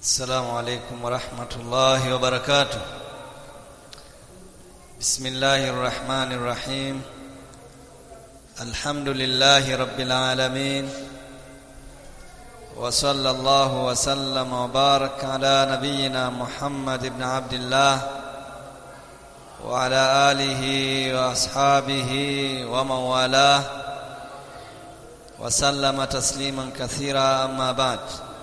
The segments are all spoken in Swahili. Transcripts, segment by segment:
السلام عليكم ورحمة الله وبركاته بسم الله الرحمن الرحيم الحمد لله رب العالمين وصلى الله وسلم وبارك على نبينا محمد بن عبد الله وعلى آله وأصحابه ومن والاه وسلم تسليما كثيرا أما بعد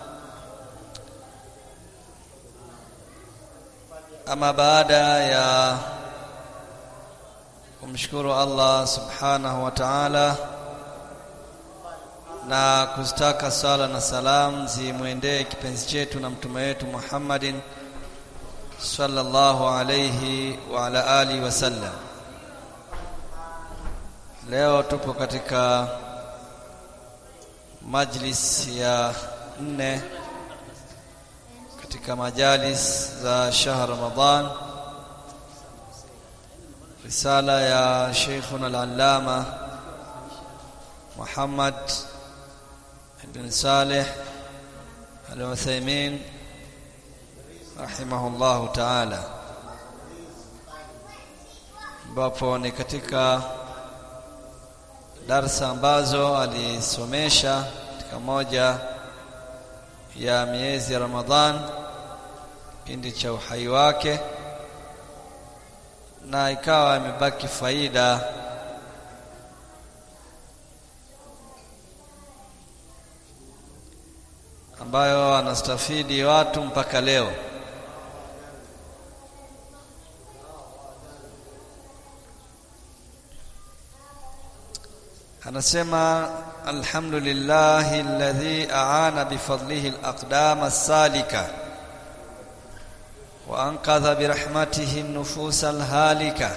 ama baada ya kumshukuru Allah subhanahu wa ta'ala na kustaka sala na salam zimwendee kipenzi chetu na mtume wetu Muhammadin sallallahu alayhi wa ala alihi wasallam leo tupo katika majlis ya nne katika majalis za shahr Ramadhan risala ya Sheikhuna al-Allama Muhammad ibn Saleh al-Uthaymeen rahimahullahu ta'ala ambapo ni katika darsa ambazo alisomesha katika moja ya miezi ya Ramadhan kipindi cha uhai wake na ikawa imebaki faida ambayo anastafidi watu mpaka leo anasema alhamdulillahi alladhi aana bifadlihi alaqdam as-salika وأنقذ برحمته النفوس الهالكة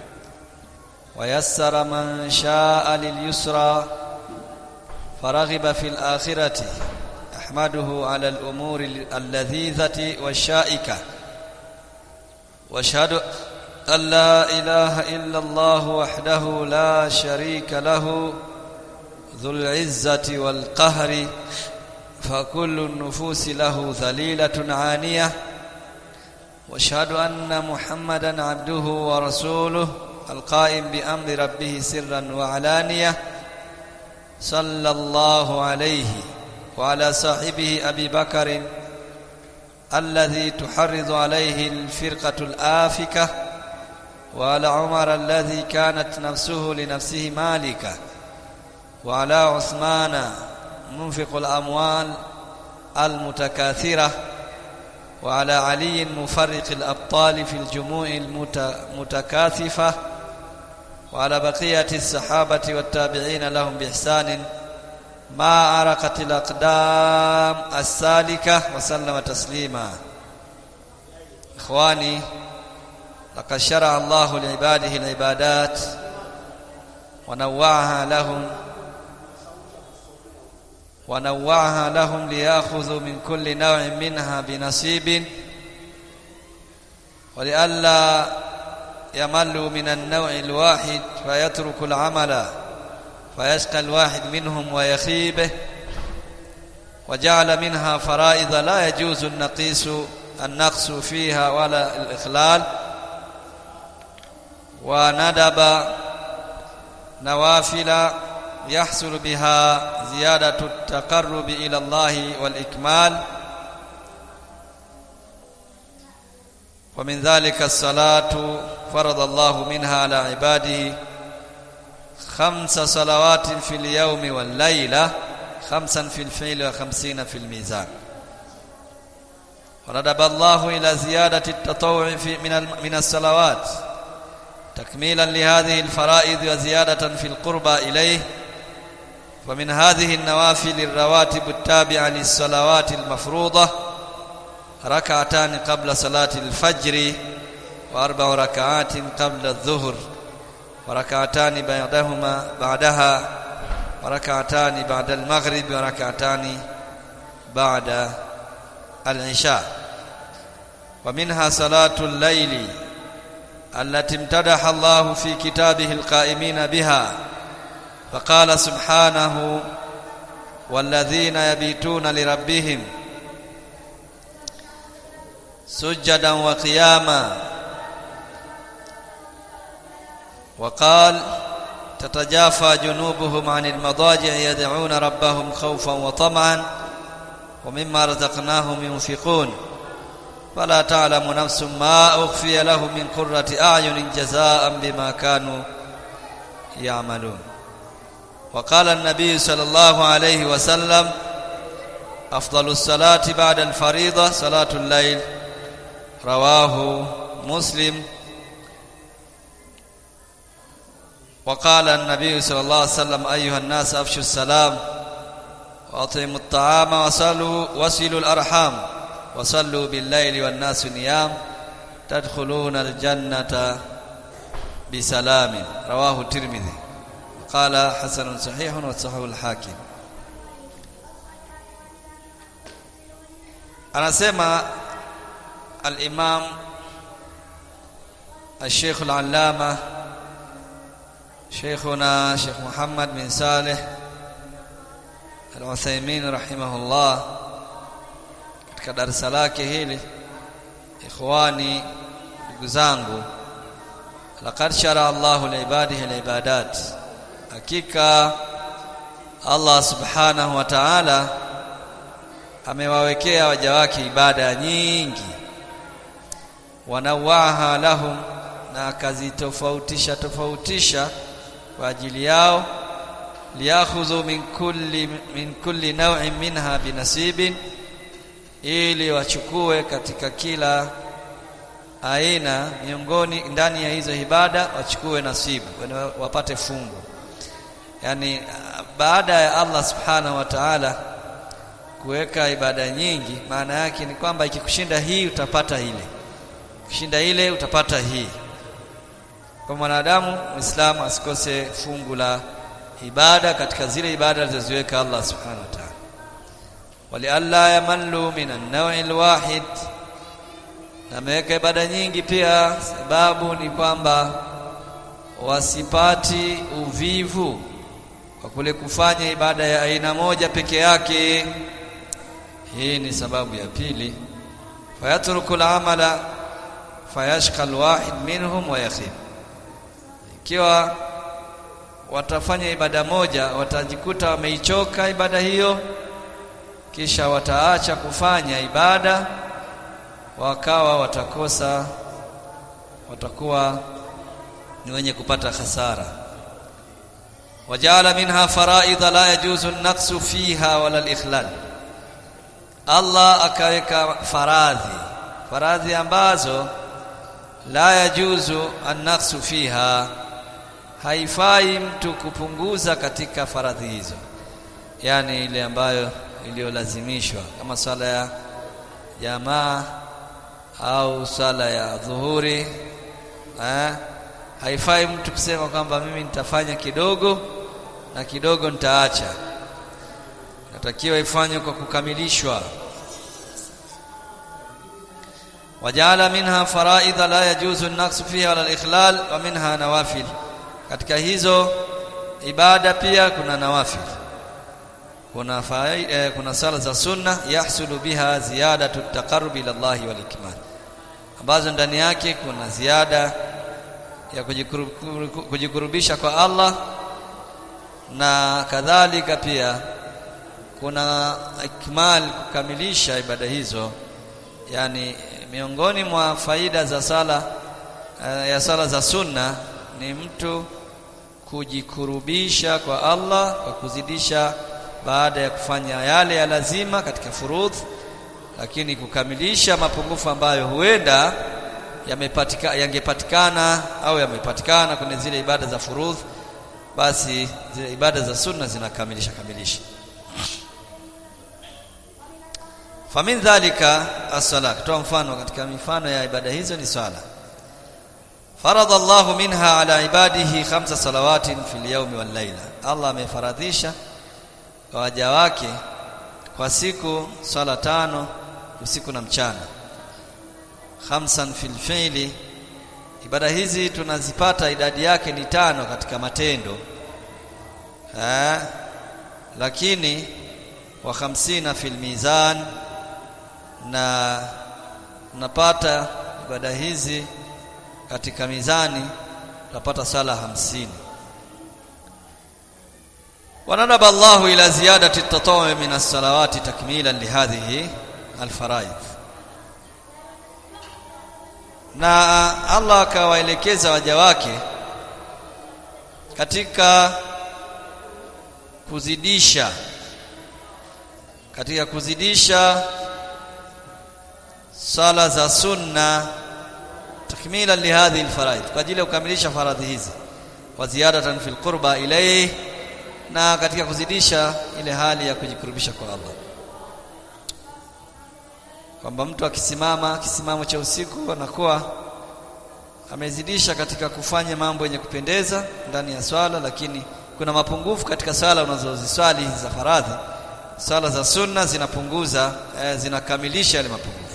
ويسر من شاء لليسرى فرغب في الآخرة أحمده على الأمور اللذيذة والشائكة واشهد أن لا إله إلا الله وحده لا شريك له ذو العزة والقهر فكل النفوس له ذليلة عانية واشهد ان محمدا عبده ورسوله القائم بامر ربه سرا وعلانيه صلى الله عليه وعلى صاحبه ابي بكر الذي تحرض عليه الفرقه الافكه وعلى عمر الذي كانت نفسه لنفسه مالكه وعلى عثمان منفق الاموال المتكاثره وعلى علي مفرق الأبطال في الجموع المتكاثفة وعلى بقية الصحابة والتابعين لهم بإحسان ما عرقت الأقدام السالكة وسلم تسليما إخواني لقد شرع الله لعباده العبادات ونوعها لهم ونوعها لهم ليأخذوا من كل نوع منها بنصيب ولئلا يملوا من النوع الواحد فيترك العمل فيشقى الواحد منهم ويخيبه وجعل منها فرائض لا يجوز النقيس النقص فيها ولا الإخلال وندب نوافل يحصل بها زيادة التقرب إلى الله والإكمال ومن ذلك الصلاة فرض الله منها على عباده خمس صلوات في اليوم والليلة خمسا في الفعل وخمسين في الميزان وندب الله إلى زيادة التطوع في من من الصلوات تكميلا لهذه الفرائض وزيادة في القربى إليه ومن هذه النوافل الرواتب التابعة للصلوات المفروضة ركعتان قبل صلاة الفجر وأربع ركعات قبل الظهر وركعتان بعدهما بعدها وركعتان بعد المغرب وركعتان بعد العشاء ومنها صلاة الليل التي امتدح الله في كتابه القائمين بها فقال سبحانه والذين يبيتون لربهم سجدا وقياما وقال تتجافى جنوبهم عن المضاجع يدعون ربهم خوفا وطمعا ومما رزقناهم ينفقون فلا تعلم نفس ما أخفي لهم من قرة أعين جزاء بما كانوا يعملون وقال النبي صلى الله عليه وسلم أفضل الصلاة بعد الفريضة صلاة الليل رواه مسلم وقال النبي صلى الله عليه وسلم أيها الناس أفشوا السلام وأطعموا الطعام وصلوا وصلوا الأرحام وصلوا بالليل والناس نيام تدخلون الجنة بسلام رواه الترمذي قال حسن صحيح وصححه الحاكم anasema al-Imam al-Sheikh al-Allama Sheikhuna Sheikh Muhammad bin Saleh al-Uthaymeen rahimahullah katika darasa lake hili ikhwani ndugu zangu laqad shara Allahu liibadihi liibadat hakika Allah subhanahu wa ta'ala amewawekea waja wake ibada nyingi wanawaha lahum na akazitofautisha tofautisha kwa ajili yao liyakhudhu min kulli min kulli naw'in minha binasibin ili wachukue katika kila aina miongoni ndani ya hizo ibada wachukue nasibu wapate fungu yani baada ya Allah subhanahu wa ta'ala kuweka ibada nyingi maana yake ni kwamba ikikushinda hii utapata ile kushinda ile utapata hii kwa mwanadamu muislamu asikose fungu la ibada katika zile ibada alizoziweka Allah subhanahu wa ta'ala walialla yamallu min an-naw'i al-wahid na ameweka ibada nyingi pia sababu ni kwamba wasipati uvivu kwa kule kufanya ibada ya aina moja peke yake hii ni sababu ya pili fayatruku al-amala fayashqa al-wahid minhum wa yakhib ikiwa watafanya ibada moja watajikuta wameichoka ibada hiyo kisha wataacha kufanya ibada wakawa watakosa watakuwa ni wenye kupata hasara wajala minha faraidha la yajuzu an-naqsu fiha wala al-ikhlal Allah akaweka faradhi faradhi ambazo la yajuzu an-naqsu fiha haifai mtu kupunguza katika faradhi hizo yani ile ambayo iliyolazimishwa kama swala ya jamaa au swala ya dhuhuri eh haifai mtu kusema kwamba mimi nitafanya kidogo na kidogo nitaacha natakiwa ifanywe kwa kukamilishwa wajala minha faraidha la yajuzu an-naqsu fiha wala al-ikhlal wa minha nawafil katika hizo ibada pia kuna nawafil kuna fai, eh, kuna sala za sunna yahsulu biha ziyadatu taqarrub ila Allah wal ikmal ambazo ndani yake kuna ziada ya kujikurubisha kwa Allah na kadhalika pia kuna ikmal kukamilisha ibada hizo yani miongoni mwa faida za sala uh, ya sala za sunna ni mtu kujikurubisha kwa Allah kwa kuzidisha baada ya kufanya yale ya lazima katika furudh lakini kukamilisha mapungufu ambayo huenda yamepatika yangepatikana au yamepatikana kwenye zile ibada za furudh basi zile ibada za sunna zinakamilisha kamilisha famin dhalika as-sala kutoa mfano katika mifano ya ibada hizo ni swala farada Allah minha ala ibadihi khamsa salawatin fil yawmi wal layla Allah amefaradhisha kwa waja wake kwa siku swala tano usiku na mchana khamsan fil fi'li ibada hizi tunazipata idadi yake ni tano katika matendo ha? lakini wa khamsina fil mizan na unapata ibada hizi katika mizani utapata sala hamsini ونرب الله إلى زيادة التطوع من الصلوات تكميلا لهذه الفرائض na Allah akawaelekeza waja wake katika kuzidisha katika kuzidisha sala za sunna takmila lihadhihi alfaraid kwa ajili ya kukamilisha faradhi hizi wa ziyadatan fil qurba ilayhi na katika kuzidisha ile hali ya kujikurubisha kwa Allah kwamba mtu akisimama kisimamo cha usiku anakuwa amezidisha katika kufanya mambo yenye kupendeza ndani ya swala lakini kuna mapungufu katika swala unazoziswali za faradhi swala za sunna zinapunguza eh, zinakamilisha yale mapungufu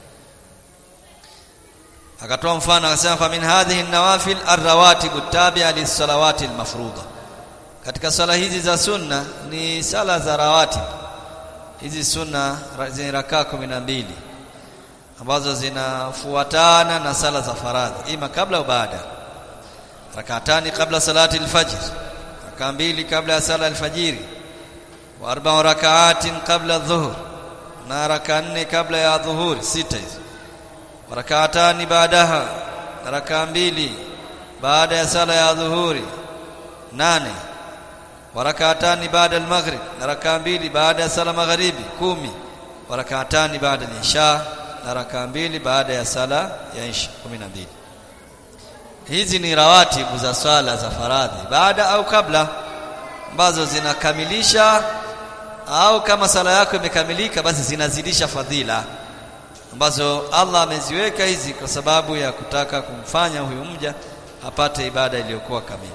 akatoa mfano akasema fa min hadhihi an-nawafil ar-rawatib at-tabi'a lis-salawati al-mafruḍa katika swala hizi za sunna ni sala za rawatib hizi sunna zenye rakaa kumi na mbili ambazo zinafuatana na sala za faradhi ima kabla au baada rakatani kabla salati alfajr rakaa mbili kabla ya sala alfajiri wa arba rakaatin kabla dhuhur na rakaa nne kabla ya dhuhuri sita hizo rakatani baadaha rakaa mbili baada ya sala ya dhuhuri nane warakatani baada al-maghrib na rakaa mbili baada ya sala magharibi kumi warakatani baada al-isha na rakaa mbili baada ya sala ya isha 12 hizi ni rawatibu za swala za faradhi baada au kabla ambazo zinakamilisha au kama sala yako imekamilika basi zinazidisha fadhila ambazo Allah ameziweka hizi kwa sababu ya kutaka kumfanya huyu mja apate ibada iliyokuwa kamili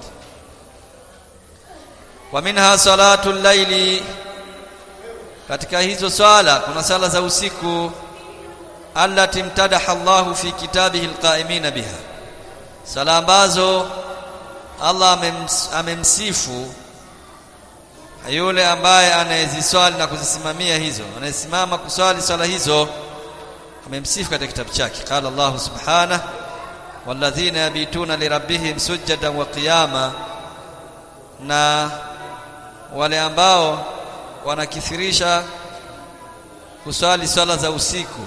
wa minha salatu llaili katika hizo swala kuna sala za usiku allati mtadaha Allahu fi kitabihi alqaimina biha sala ambazo Allah amems, amemsifu yule ambaye anayeziswali na kuzisimamia hizo anayesimama kuswali swala hizo amemsifu katika kitabu chake qala Allah subhanahu walladhina yabituna lirabbihim sujadan wa qiyama na wale ambao wanakithirisha kuswali swala za usiku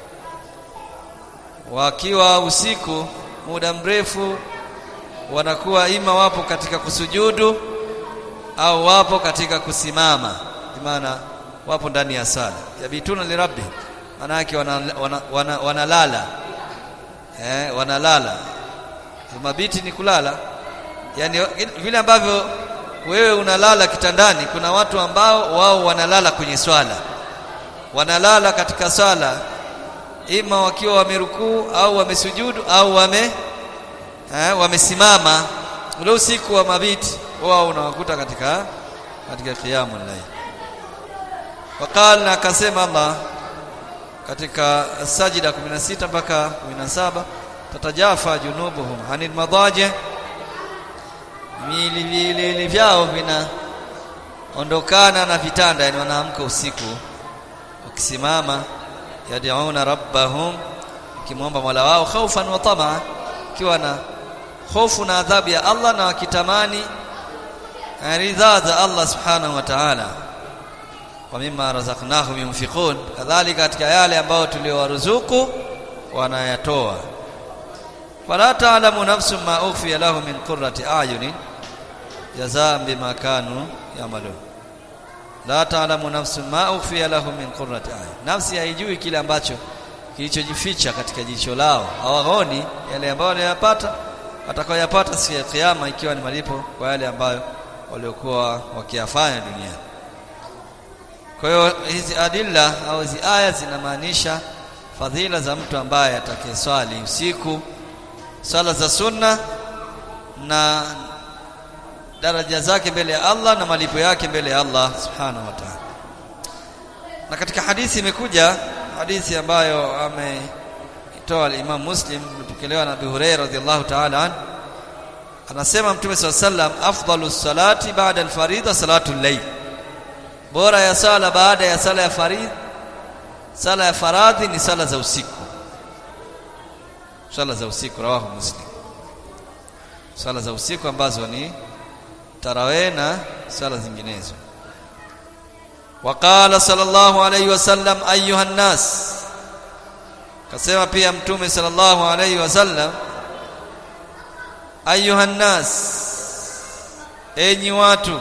wakiwa usiku muda mrefu wanakuwa ima wapo katika kusujudu au wapo katika kusimama maana wapo ndani ya sala yabituna lirabbi maana yake wanalala wana, wana, wana eh wanalala mabiti ni kulala yani vile ambavyo wewe unalala kitandani kuna watu ambao wao wanalala kwenye swala wanalala katika swala ima wakiwa wamerukuu au wamesujudu au wame eh, wamesimama ule usiku wa mabiti wao unawakuta katika katika qiyamul layl waqala na akasema Allah katika sajida 16 mpaka 17 tatajafa junubuhum anil madaji milili vyao vina ondokana na vitanda yani wanaamka usiku wakisimama yad'una rabbahum kimwomba Mola wao khaufan wa tamaa kiwa na hofu na adhabu ya Allah na wakitamani ridhaa za Allah subhanahu wa ta'ala wa mimma razaqnahum yunfiqun kadhalika katika yale ambayo tuliowaruzuku wanayatoa wala ta'lamu nafsun ma ukhfiya lahum min qurrati a'yunin jazaan bima kanu yamalun la ta'lamu nafsun ma ukhfiya lahum min qurrati a'yun nafsi haijui kile ambacho kilichojificha katika jicho lao hawaoni yale ambayo wanayapata watakayoyapata siku ya kiyama ikiwa ni malipo kwa yale ambayo waliokuwa wakiyafanya duniani kwa hiyo hizi adilla au hizi aya zinamaanisha fadhila za mtu ambaye atakayeswali usiku swala za sunna na daraja zake mbele ya Allah na malipo yake mbele ya Allah subhanahu wa ta'ala na katika hadithi imekuja hadithi ambayo ameitoa al-Imam Muslim ilipokelewa na Abu Hurairah radhiyallahu ta'ala an anasema Mtume SAW afdalu salati baada al-faridha salatu al-layl bora ya sala baada ya sala ya faridha sala ya faradhi ni sala za usiku swala za usiku rawahu muslim swala za usiku ambazo ni tarawih na swala zinginezo waqala sallallahu alayhi wasallam ayuha nas kasema pia mtume sallallahu alayhi wasallam ayuha nas enyi watu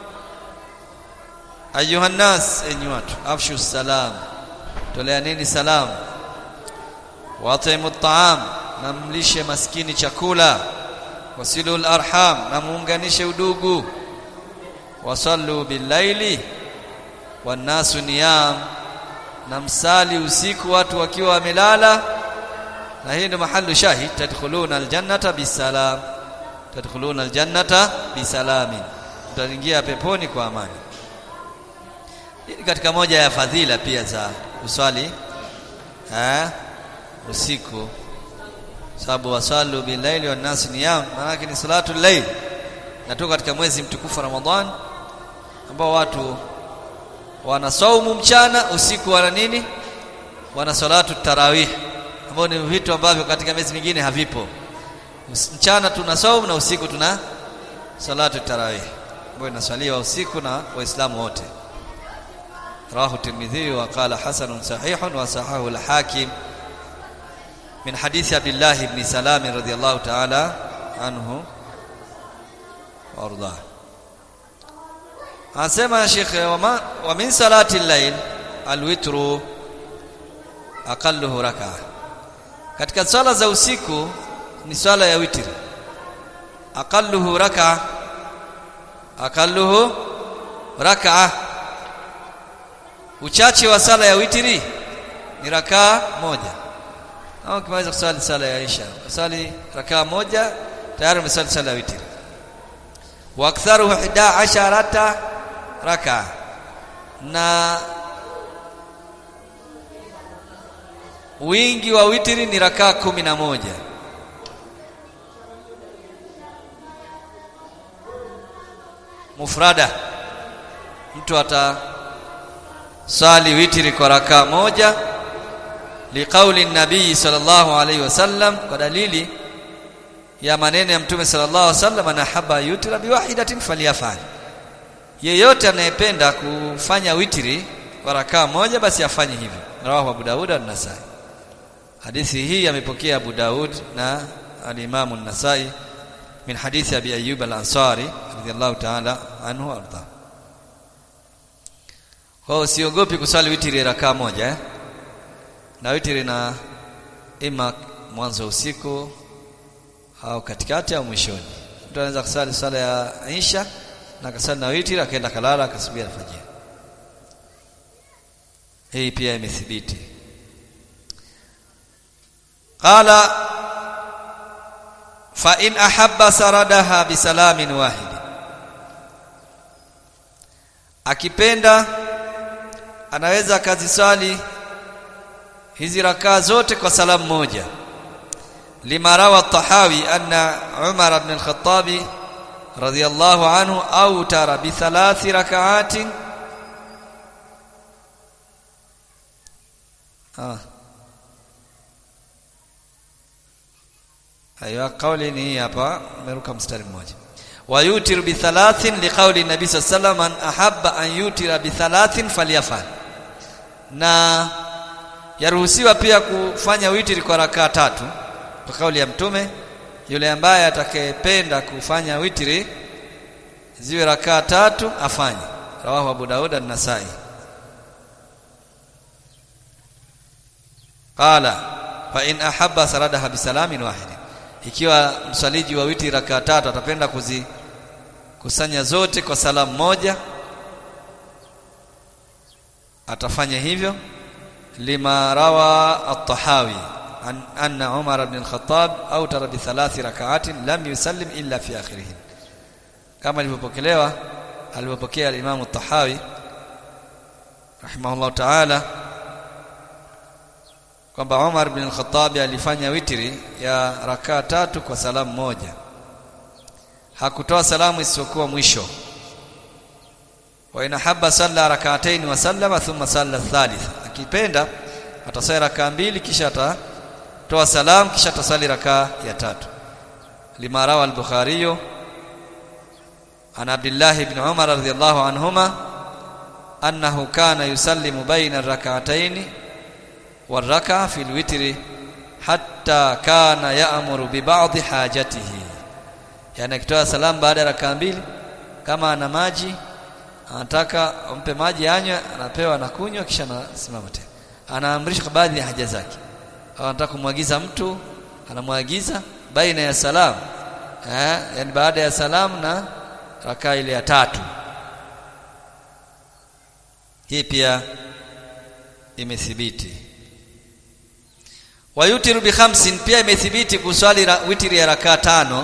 ayuha nas enyi watu afshu salam toleaneni salam watimu taam na mlishe maskini chakula wasilul arham na muunganishe udugu wasallu billaili wannasu niyam na msali usiku watu wakiwa wamelala na hii ndio mahallu shahid tadkhuluna aljannata bisalam tadkhuluna aljannata bisalamin mtaingia peponi kwa amani hii katika moja ya fadhila pia za uswali eh usiku sababu wasalu billaili wan nas niyam maana ni salatu layl natoka katika mwezi mtukufu Ramadhan ambao watu wana saumu mchana usiku wana nini wana salatu tarawih ambao ni vitu ambavyo katika miezi mingine havipo mchana tuna saumu na usiku tuna salatu tarawih ambayo inaswaliwa usiku na waislamu wote rawahu tirmidhi wa qala hasanun sahihun wa sahahu al-hakim من حديث عبد الله بن سلام رضي الله تعالى عنه وارضاه anasema Sheikh wa, wa min salati al-layl al-witru aqalluhu rak'a katika swala za usiku ni swala ya witri aqalluhu rak'a aqalluhu rak'a uchache wa sala ya witri ni rakaa moja au ukimaliza kusali sala ya Isha kusali rakaa moja tayari umesali sala ya witri wa aktharuhu 11 raka na wingi wa witri ni rakaa kumi na moja mufrada mtu atasali witri kwa rakaa moja liqauli nabii sallallahu alaihi wasallam kwa dalili ya maneno ya mtume sallallahu alaihi wasallam anahaba yutra biwahidatin falyafal yeyote anayependa kufanya witri kwa rakaa moja basi afanye hivyo rawahu Abu Daud an-Nasai hadithi hii amepokea Abu Daud na al-Imam an-Nasai min hadithi Abi Ayyub al-Ansari radiyallahu ta'ala anhu arda kwa usiogopi kusali witri rakaa moja eh? na witri na ima mwanzo usiku au katikati au mwishoni mtu anaweza kusali sala ya Isha na akasali na witri akaenda kalala akasubiri alfajiri hii pia imethibiti qala fa in ahabba saradaha bisalamin wahid akipenda anaweza akaziswali hizi rakaa zote kwa salamu moja lima rawa tahawi anna umar ibn al-khattab radiyallahu anhu awtara bi thalathi rak'atin ah Aiwa kauli ni hapa meruka mstari mmoja wa yutiru bi thalathin liqauli nabi sallallahu alayhi wasallam ahabba an yutira bi thalathin falyafal na yaruhusiwa pia kufanya witri kwa rakaa tatu kwa kauli ya mtume yule ambaye atakayependa kufanya witri ziwe rakaa tatu afanye rawahu Abu Daud an-Nasai qala fa in ahabba saradaha bisalamin wahid ikiwa msaliji wa witri rakaa tatu atapenda kuzi kusanya zote kwa salamu moja atafanya hivyo lima rawa at-tahawi an anna umar ibn al-khattab awtara bi thalathi rak'atin lam yusallim illa fi akhirih kama ilivyopokelewa alipokea al-imam at-tahawi rahimahullah ta'ala kwamba Umar ibn al-Khattab alifanya witri ya rakaa tatu kwa salamu moja hakutoa salamu isiyokuwa mwisho wa inahabba salla rak'atayn wa sallama thumma salla thalith akipenda atasali rakaa mbili kisha toa salam kisha tasali rakaa ya tatu lima rawa al-bukhari an abdullah ibn umar radhiyallahu anhuma annahu kana yusallimu baina ar-rak'atayn war-rak'a fi al-witr hatta kana ya'muru bi ba'd hajatihi yani akitoa salam baada ya rakaa mbili kama ana maji anataka ampe maji anywe anapewa na kunywa kisha anasimama tena anaamrisha baadhi ya haja zake au anataka kumwagiza mtu anamwagiza baina ya salam eh yani baada ya salam na rakaa ile ya tatu hii pia imethibiti wayutiru bi khamsin pia imethibiti kuswali witri ya rakaa tano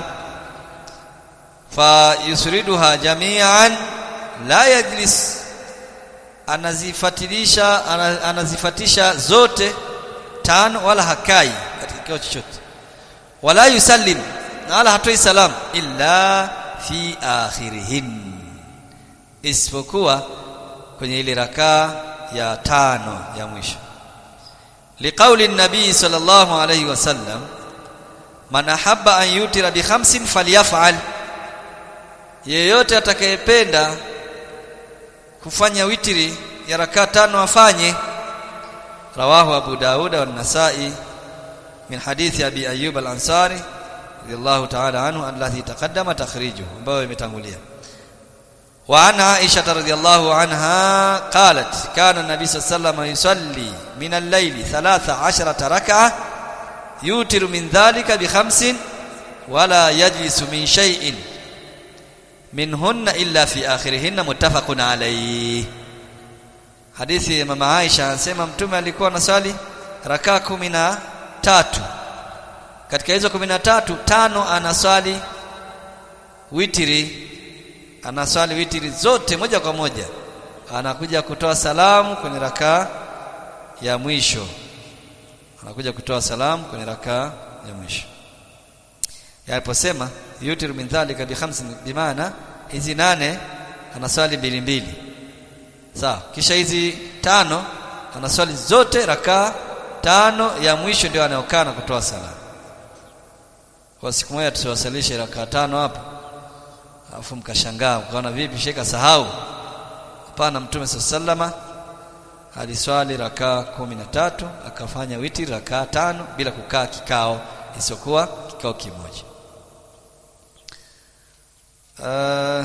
fa yusriduha jami'an la yajlis anazifatilisha anazifatisha zote tano wala hakai katika kikao chochote wala yusallim na wala hatoi salam illa fi akhirihin isipokuwa kwenye ile rakaa ya tano ya mwisho liqauli nabii sallallahu alayhi wasallam man ahabba an yutira bi khamsin falyaf'al yeyote atakayependa kufanya witri ya rakaa tano afanye rawahu abu daud wa an-nasa'i min hadithi abi ayyub al-ansari radiyallahu ta'ala anhu alladhi taqaddama takhrijuhu ambayo imetangulia wa an aisha radhiyallahu anha qalat kana an-nabi sallallahu alayhi wasallam yusalli min al-layli 13 rak'ah yutiru min dhalika bi khamsin wala yajlisu min shay'in minhunna illa fi akhirihinna muttafaqun alayhi hadithi ya mama Aisha anasema mtume alikuwa anaswali rakaa kumi na tatu katika hizo kumi na tatu tano anaswali witiri anaswali witiri zote moja kwa moja anakuja kutoa salamu kwenye rakaa ya mwisho anakuja kutoa salamu kwenye rakaa ya mwisho yaliposema yutiru min dhalika bi khamsin bimaana hizi nane anaswali mbili mbili sawa kisha hizi tano anaswali zote rakaa tano ya mwisho ndio anayokaa na kutoa sala kwa siku moja tusiwasalishe rakaa tano hapo alafu mkashangaa mkaona vipi sheka sahau hapana mtume sallama aliswali rakaa kumi na tatu akafanya witi rakaa tano bila kukaa kikao isiyokuwa kikao kimoja uh,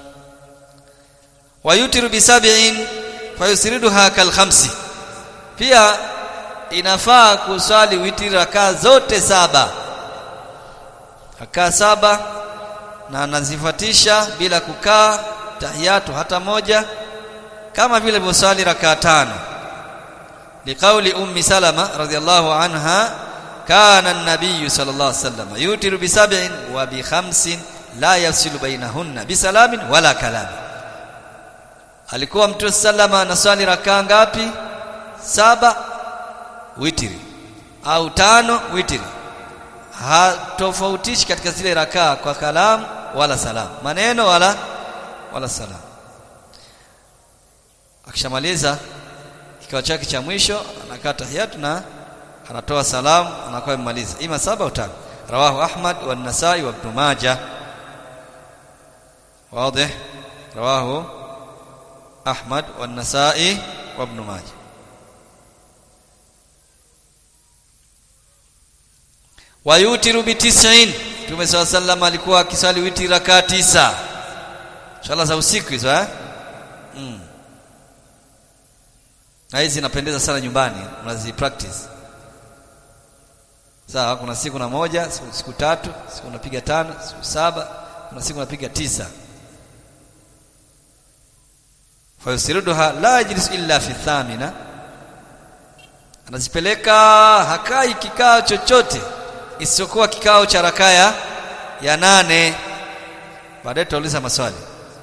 wayutiru bisab'in fayusriduha kal khamsi pia inafaa kuswali witri rakaa zote saba rakaa saba na anazifatisha bila kukaa tahiyatu hata moja kama vile bosali rakaa tano liqauli ummi salama radhiyallahu anha kana an-nabiy sallallahu alayhi wasallam yutiru bi sab'in wa bi khamsin la yafsilu bainahunna bi salamin wala kalam alikuwa mtume sallama anaswali rakaa ngapi saba witri au tano witri hatofautishi katika zile rakaa kwa kalamu wala salam maneno wala wala salam akishamaliza kikao chake cha mwisho anakaa tahiyatu na anatoa salamu anakuwa amemaliza ima saba au tano rawahu ahmad wa an-nasai wa ibn majah واضح رواه احمد والنسائي وابن ماجه wayutiru bi 90 Mtume swalla sallam alikuwa akiswali witri rakaa tisa swala za usiku hizo eh mm. na hizi zinapendeza sana nyumbani unazi practice sawa kuna siku na moja siku, siku tatu siku unapiga tano siku saba kuna siku unapiga tisa fayusiruduha la yajlisu illa fi thamina anazipeleka hakai kikao chochote isiyokuwa kikao cha rakaya ya nane baadaye tutauliza maswali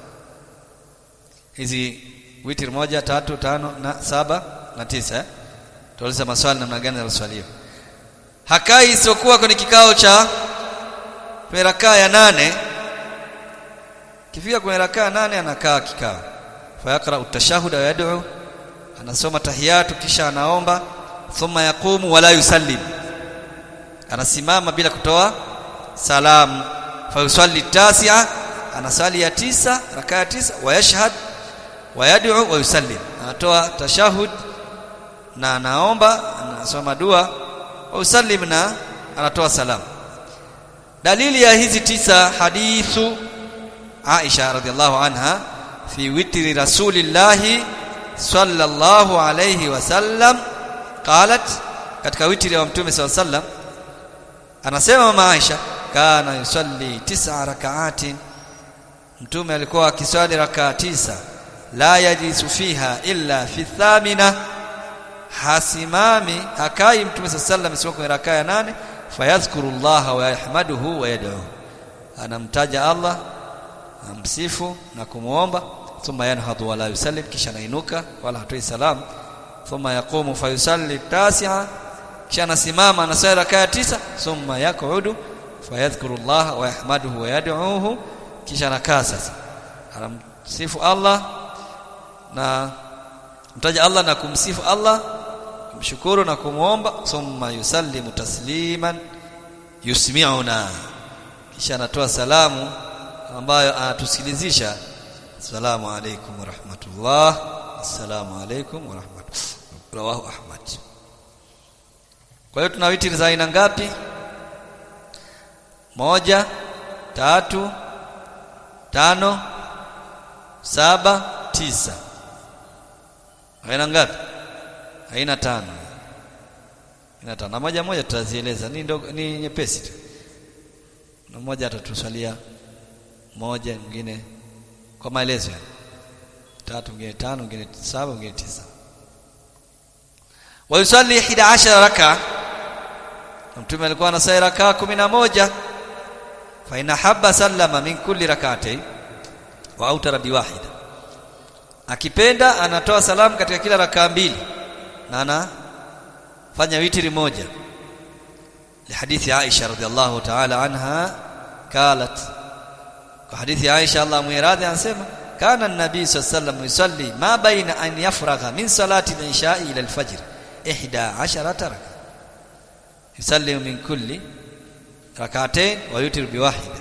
hizi witri moja tatu tano na saba na tisa eh? tutauliza maswali namna gani yanaswaliwa hakai isiyokuwa kwenye kikao cha kwenye rakaa ya nane kifika kwenye rakaa nane anakaa kikao fayaqra utashahud wa yad'u anasoma tahiyatu kisha anaomba thumma yaqumu wala yusallim anasimama bila kutoa salamu fa yusalli tasi'a anasali ya tisa rakaa ya tisa wa yashhad wa yad'u wa yusallim anatoa tashahud na anaomba anasoma dua wa yusallim na anatoa salamu dalili ya hizi tisa hadithu Aisha radhiallahu anha fi witri rasulillahi sallallahu alayhi wasallam qalat katika witri wa mtume sallallahu alayhi wasallam anasema mama Aisha kana yusalli tis'a rak'atin mtume alikuwa akiswali rakaa tisa la yajisu fiha illa fi thamina hasimami hakai mtume sallallahu alayhi wasallam kwenye rakaa ya nane fayadhkuru Allah wa yahmaduhu wa yad'u anamtaja Allah amsifu na kumuomba thumma yanhadu wala yusallim kisha anainuka wala hatoi salam thumma yaqumu fayusalli tasi'a kisha anasimama anasali rakaa ya tisa thumma yaqudu fayadhkuru Allah wa yahmaduhu wa yad'uhu kisha anakaa sasa anamsifu Allah na mtaja Allah na kumsifu Allah kumshukuru na kumuomba thumma yusallimu tasliman yusmi'una kisha anatoa salamu ambayo anatusikilizisha assalamu alaykum wa rahmatullah assalamu alaykum wa rahmatullah rawahu ahmad kwa hiyo tuna witri za aina ngapi moja tatu tano saba tisa aina ngapi aina tano aina tano na moja moja tutazieleza ni ndogo ni nyepesi tu na mmoja atatuswalia moja mwingine kwa maelezo ya tatu mwingine tano mwingine saba mwingine tisa wa yusalli 11 raka mtume alikuwa anasali raka 11 fa ina habba sallama min kulli rak'atayn wa autara biwahida akipenda anatoa salamu katika kila rakaa mbili na anafanya witri moja لحديث عائشة رضي الله تعالى عنها قالت وحديث عائشة الله ميراضي anasema كان النبي صلى الله عليه وسلم يصلي ما بين أن يفرغ من صلاة العشاء إلى الفجر إحدى عشرة ركعة يسلم من كل ركعتين ويوتر بواحدة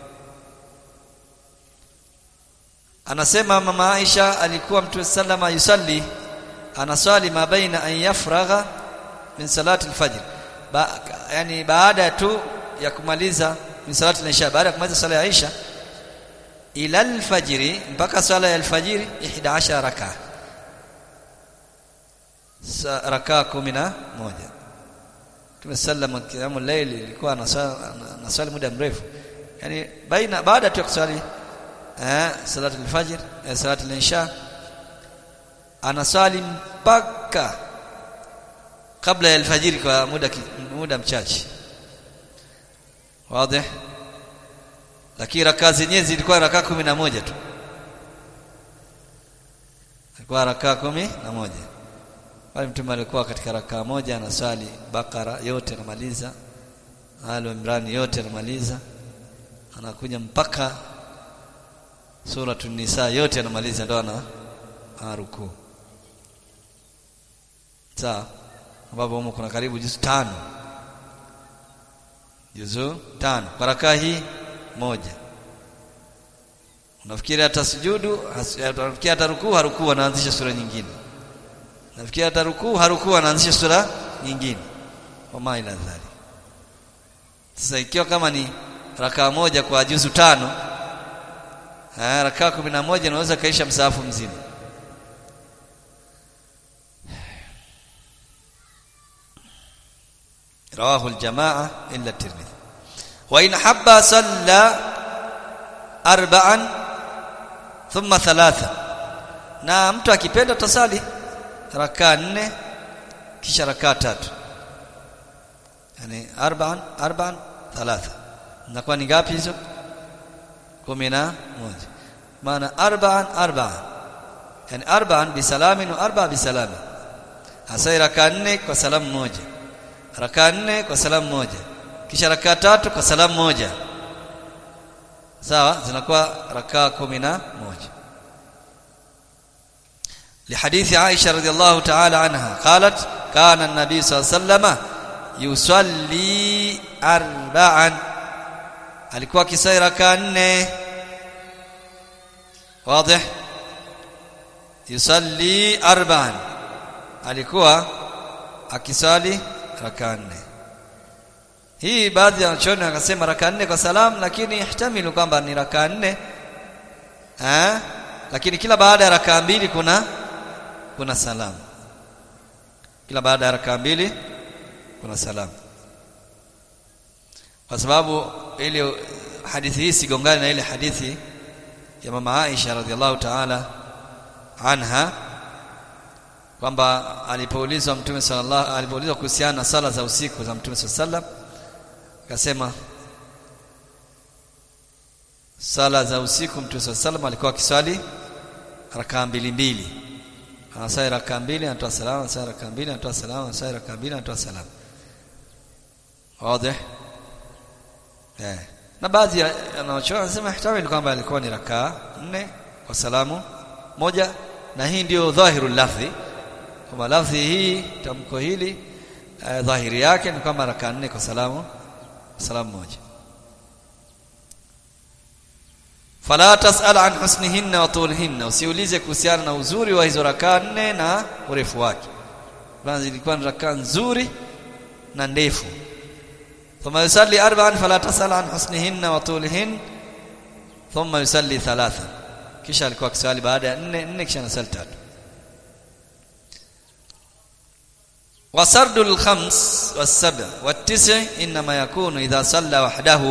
anasema mama Aisha alikuwa mtume sallama yusalli anaswali ma baina an yafragha min salati al-fajr ba, yani baada tu ya kumaliza min salati al-isha baada ya kumaliza sala ya Aisha ila al-fajr mpaka sala ya al-fajr 11 raka raka 11 tumesallama kiamu layli ilikuwa anaswali muda mrefu yani baina baada tu ya kuswali eh salatu al-fajr eh, salatu al-isha anaswali mpaka kabla ya alfajiri kwa muda muda mchache wazi lakini rakaa zenyewe zilikuwa rakaa kumi na moja tu ilikuwa rakaa kumi na moja bali mtume alikuwa katika rakaa moja anaswali bakara yote anamaliza al imran yote anamaliza anakuja mpaka suratul nisa yote anamaliza ndo ana rukuu sawa ambapo humo kuna karibu juzu tano juzu tano kwa rakaa hii moja unafikiri hata sujudu unafikiri hata rukuu harukuu anaanzisha sura nyingine unafikiri hata rukuu harukuu anaanzisha sura nyingine wama ila dhali sasa ikiwa kama ni rakaa moja kwa juzu tano eh rakaa kumi na moja unaweza kaisha msahafu mzima رواه الجماعة إلا الترمذي وإن حب صلى أربعا ثم ثلاثة na mtu akipenda tasali rakaa nne kisha rakaa tatu yani arba'an arba'an thalatha inakuwa ni ngapi hizo kumi na moja maana arba'an arba'an yani arba'an bisalamin wa arba'a bisalamin hasa rakaa nne kwa salamu moja rakaa nne kwa salamu moja kisha rakaa tatu kwa salamu moja sawa zinakuwa rakaa kumi na moja لحديث عائشة رضي الله تعالى عنها قالت كان النبي صلى الله عليه وسلم yusalli arba'an alikuwa kisai raka nne wazi yusalli arba'an alikuwa akisali raka nne hii baadhi ya wanachuoni wakasema raka nne kwa salamu lakini ihtamilu kwamba ni raka nne eh lakini kila baada ya raka mbili kuna kuna salamu kila baada ya raka mbili kuna salamu kwa sababu ile hadithi hii sigongane na ile hadithi ya mama Aisha radhiallahu ta'ala anha kwamba alipoulizwa mtume sallallahu alipoulizwa kuhusiana na sala za usiku za mtume sallallahu akasema sala za usiku mtume sallallahu alikuwa akiswali rakaa mbili mbili anasali rakaa mbili anatoa salamu anasali rakaa mbili anatoa salamu anasali rakaa mbili anatoa salamu wazi eh na baadhi ya wanaochoa wanasema ihtamil kwamba alikuwa ni rakaa nne kwa salamu moja na hii ndio dhahirul lafzi kwamba lafzi hii tamko hili eh, dhahiri yake ni kwamba rakaa nne kwa salamu salamu moja fala tasal an husnihinna wa tulhinna usiulize kuhusiana na uzuri wa hizo rakaa nne na urefu wake kwanza ilikuwa ni rakaa nzuri na ndefu thumma yusalli arba'an fala tasal an husnihinna wa tulhin thumma yusalli thalatha kisha alikuwa akiswali baada ya nne nne kisha anasali tatu وسرد الخمس والسبع والتسع انما يكون اذا صلى وحده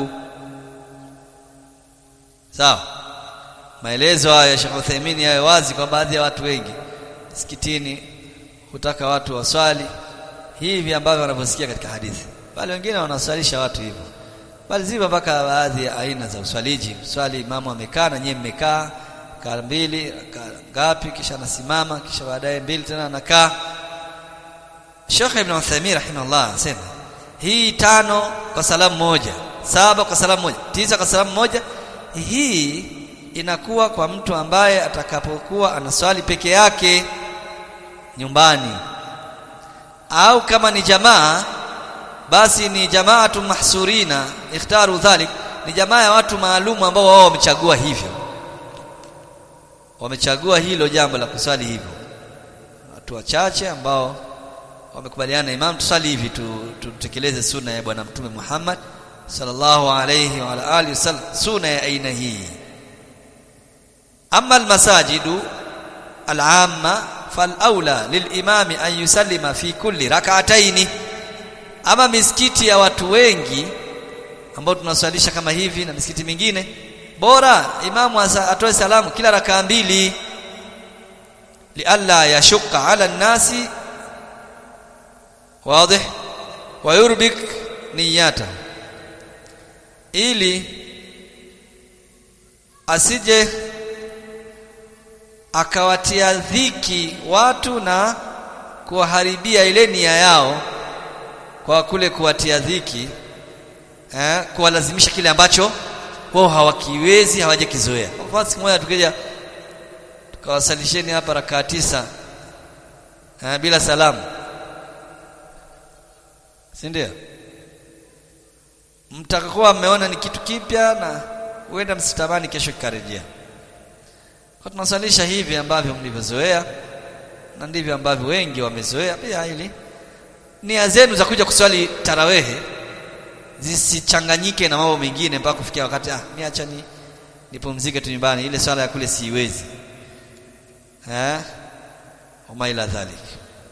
sawa maelezo haya ya Sheikh Uthaymeen yawe wazi kwa baadhi ya watu wengi msikitini hutaka watu waswali hivi ambavyo wanavyosikia katika hadithi bali wengine wanaswalisha watu hivyo bali zipo mpaka baadhi ya aina za uswaliji swali imamu amekaa na nyie mmekaa kaa mbili ngapi kisha anasimama kisha baadaye mbili tena anakaa Sheikh Ibn Uthaymeen rahimahullah anasema hii tano kwa salamu moja saba kwa salamu moja tisa kwa salamu moja hii inakuwa kwa mtu ambaye atakapokuwa anaswali peke yake nyumbani au kama ni jamaa basi ni jamaatu mahsurina ikhtaru dhalik ni jamaa ya watu maalumu ambao wao wamechagua hivyo wamechagua hilo jambo la kuswali hivyo watu wachache ambao wamekubaliana imam tusali hivi tutekeleze sunna ya bwana mtume Muhammad sallallahu alayhi wa alihi wasallam sunna ya aina hii amma almasajidu al'amma falaula lilimami an yusallima fi kulli rak'ataini ama misikiti ya watu wengi ambao tunaswalisha kama hivi na misikiti mingine bora imamu atoe salamu kila rakaa mbili lialla yashqa ala nasi wazi wayurbik niyata ili asije akawatia dhiki watu na kuwaharibia ile nia yao kwa kule kuwatia dhiki eh, kuwalazimisha kile ambacho wao hawakiwezi hawajakizoea kwa mfano siku moja tukija tukawasalisheni hapa rakaa tisa eh, bila salamu si ndio mtakuwa mmeona ni kitu kipya na huenda msitamani kesho kikarejea kwa tunasalisha hivi ambavyo mlivyozoea na ndivyo ambavyo wengi wamezoea pia ili nia zenu za kuja kuswali tarawehe zisichanganyike na mambo mengine mpaka kufikia wakati ah niacha ni nipumzike tu nyumbani ile swala ya kule siwezi eh wama ila dhalik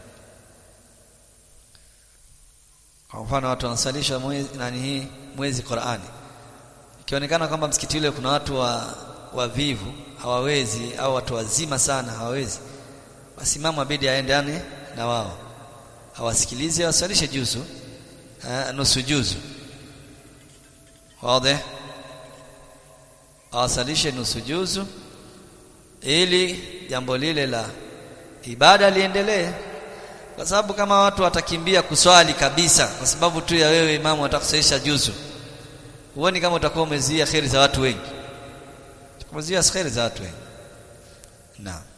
kwa mfano watu wanasalisha mwezi nani hii mwezi Qur'ani ikionekana kwamba msikiti ule kuna watu wa wavivu hawawezi au watu wazima sana hawawezi basi mama abidi aendane na wao awasikilize wasalishe juzu eh, nusu juzu wazi awasalishe nusu juzu ili jambo lile la ibada liendelee kwa sababu kama watu watakimbia kuswali kabisa kwa sababu tu ya wewe imamu atakusalisha juzu huoni kama utakuwa umezuia kheri za watu wengi umezuia kheri za watu wengi naam